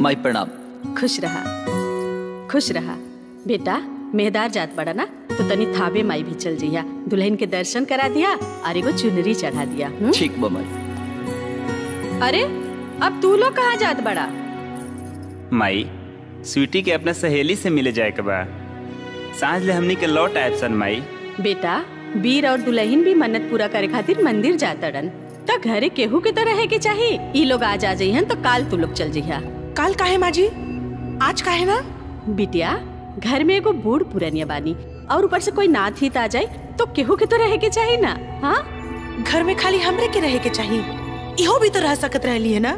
माई प्रणाम खुश रहा खुश रहा बेटा मेहदार जात बड़ा ना तो तनी थाबे माई भी चल जइया दुल्हन के दर्शन करा दिया और एगो चुनरी चढ़ा दिया हुँ? ठीक बा माई अरे अब तू लोग कहाँ जात बड़ा माई स्वीटी के अपना सहेली से मिले जाए के बा सांझ ले हमनी के लौट आयब सन माई बेटा वीर और दुल्हन भी मन्नत पूरा करे खातिर मंदिर जातड़न त घरे केहू के तो रहे के चाही ई लोग आज आ जइहन तो काल तू लोग चल जइहा काल काहे माजी आज काहे ना बिटिया घर में एगो बूढ़ पुरनिया बानी और ऊपर से कोई नाथ हित आ जाए तो केहू के तो रहे के चाही ना हाँ घर में खाली हमरे के रहे के चाहिए इहो भी तो रह सकत रहली है ना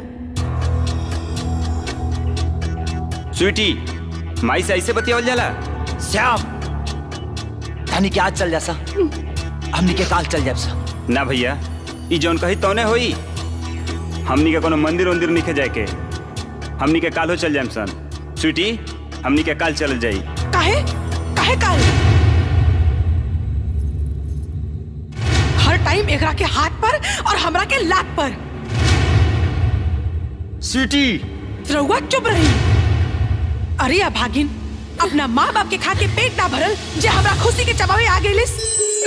स्वीटी माई से ऐसे बतियावल जाला श्याम धनी के आज चल जा सा हमनी के काल चल जाब सा ना भैया ई जौन कही तौने होई हमनी के कोनो मंदिर उंदिर निखे जाए के हमनी के कालो चल जाएम सन स्वीटी हमनी के काल चल जाई काहे काहे काल हर टाइम एकरा के हाथ पर और हमरा के लात पर स्वीटी रउआ चुप रही अरे अभागिन अपना माँ बाप के खा के पेट ना भरल जे हमरा खुशी के चबावे आ गेलिस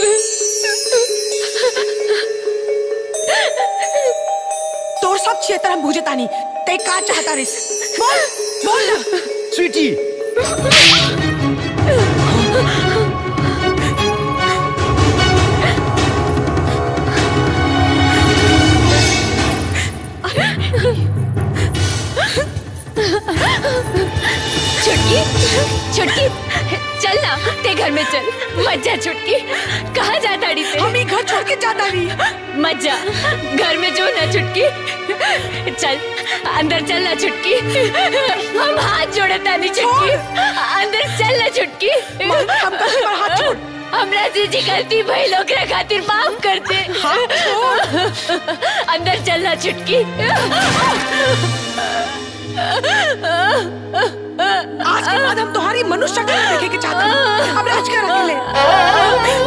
तोर सब क्षेत्र हम बुझे तानी ते का चाहता रिस बोल बोल ना स्वीटी छुटकी छुटकी चल ना ते घर में चल मत जा छुटकी कहाँ जा ताड़ी से हम ही घर छोड़ के जाता नहीं मत जा घर में जो ना छुटकी चल अंदर चल ना छुटकी हम हाथ जोड़े तानी छुटकी अंदर चल ना छुटकी हम कहीं पर हाथ छोड़ हमरा से जी गलती भाई लोग रे खातिर माफ कर दे अंदर चलना छुटकी आज के बाद हम तुम्हारी मनुष्य शक्ल नहीं देखे के चाहते हैं। अब राज कर अकेले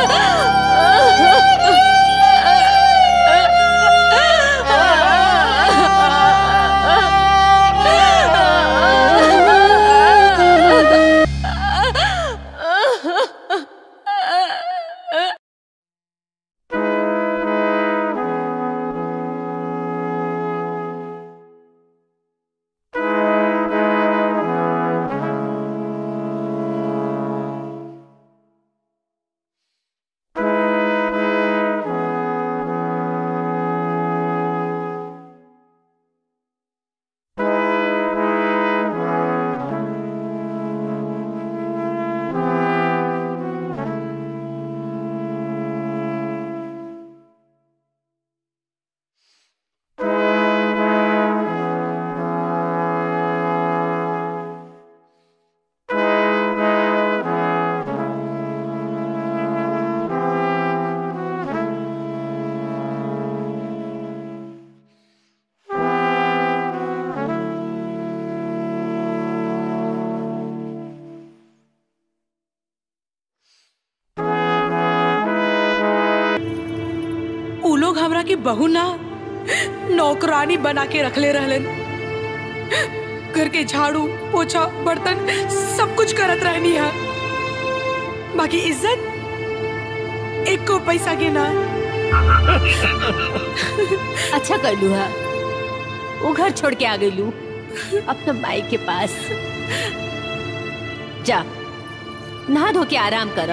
उ लोग हमरा के बहू ना नौकरानी बना के रखले रहलन घर के झाड़ू पोछा बर्तन सब कुछ करत रहनी है बाकी इज्जत एक को पैसा के ना अच्छा कर लू हा वो घर छोड़ के आ गई लू अपना माई के पास जा नहा धो के आराम कर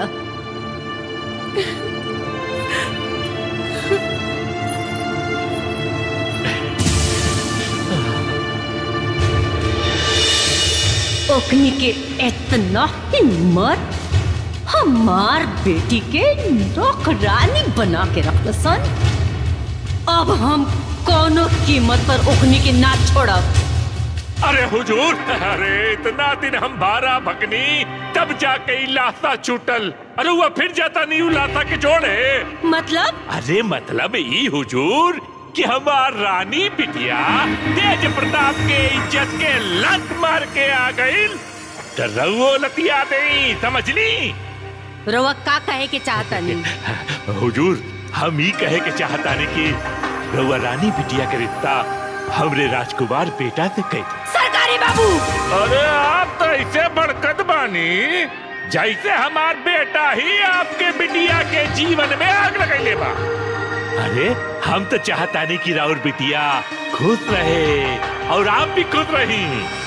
ओखनी के इतना हिम्मत हमार बेटी के नौकरानी बना के रख सन अब हम कोनो कीमत पर ओखनी के ना छोड़ब अरे हुजूर अरे इतना दिन हम भारा भगनी तब जाके ई लाता छूटल अरे वो फिर जाता नहीं उ लाता के जोड़े मतलब अरे मतलब ई हुजूर कि हमार रानी बिटिया तेज प्रताप के इज्जत के लत मार के आ गई तो रउओ लतिया दे समझ ली रवा का कहे के चाहता नहीं हुजूर हम ही कहे के चाहता ने कि रउआ रानी बिटिया के रिश्ता हमरे राजकुमार बेटा से कह दे सरकारी बाबू अरे आप तो ऐसे बड़कत बानी जैसे हमार बेटा ही आपके बिटिया के जीवन में आग लगैले बा अरे हम तो चाहता नहीं कि राउर बिटिया खुश रहे और आप भी खुश रही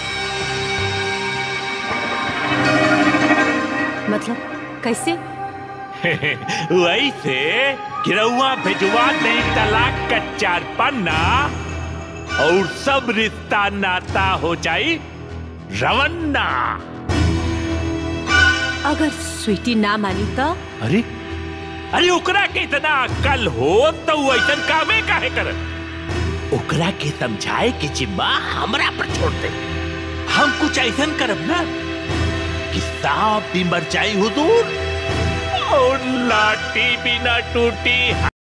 मतलब कैसे वैसे गिरौआ भिजवा दे तलाक का चार पन्ना और सब रिश्ता नाता हो जाई रवन्ना अगर स्वीटी ना मानी तो अरे अरे ओकरा के इतना अक्ल हो तो वो ऐसा कामे काहे कर ओकरा के समझाए के जिम्मा हमरा पर छोड़ दे हम कुछ ऐसा करब ना कि सांप भी मर जाई हुजूर और लाठी भी ना टूटी